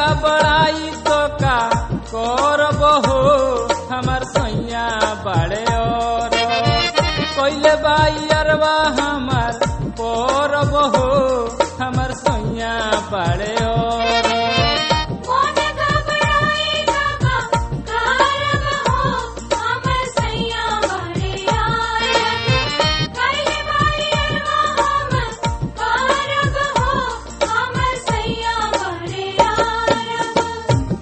गबड़ाई तो का करब हो हमर सैया बड़े और कैले बाई अरवा हमर करब हो हमर सैया बड़े और मोन घबराई बाबा कारब हो हमर सैया बड़े आयत कैले बाई अरवा हमर कारब हो हमर सैया बड़े आयत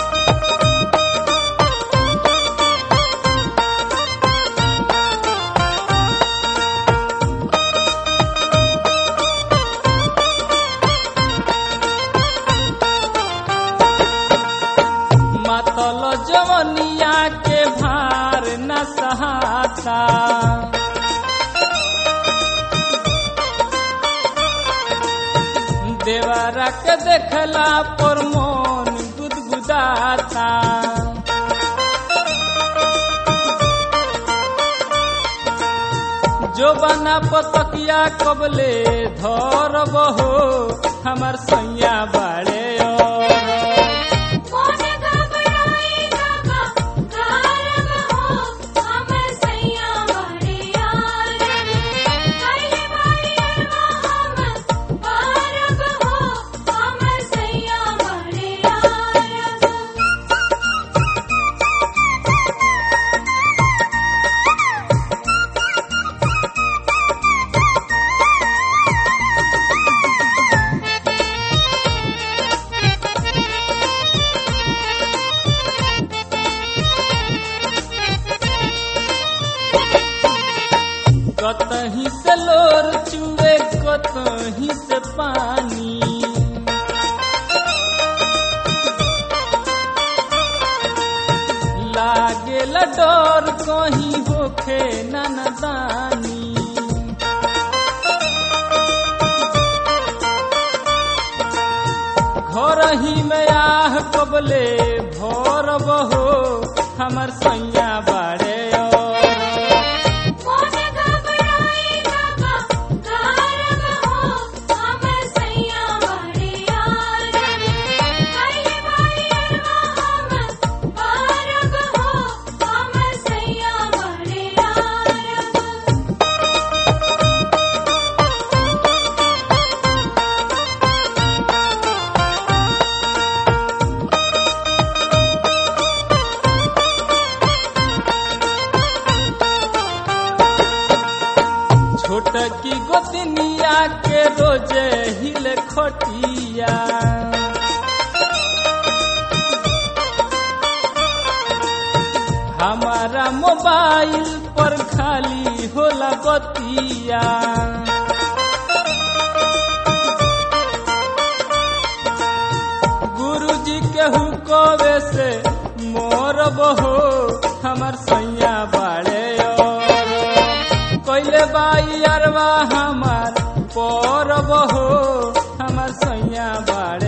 मतल जवनिया के भार न सहाता देवरा के देखला पर मोन गुदगुदाता जो बना पतकिया कबले धरब हो हमर सैया बाड़े और मोन घबराई बाबा कारब हो हमर सैया बड़े आयत कैले बाई अरवा हमर कारब हो हमर सैया बड़े आयत कतही से लोर चुए कतही से पानी लागेला डर कहीं होखे ननदानी घर ही में आह कबले भरब हो हमर सैया बाड़े और मोन घबराई बाबा कारब हो हमर सैया बड़े आयत कैले बाई अरवा हमर कारब हो हमर सैया बड़े आयत छोटकी गोतनिया के रोजे हिल खटिया हमारा मोबाइल पर खाली होला बतिया गुरुजी के हुकवे से मोर बहो हमर सैया बाड़े और कैले बाई अरवा हमार पर बहो हमर सैया बाड़े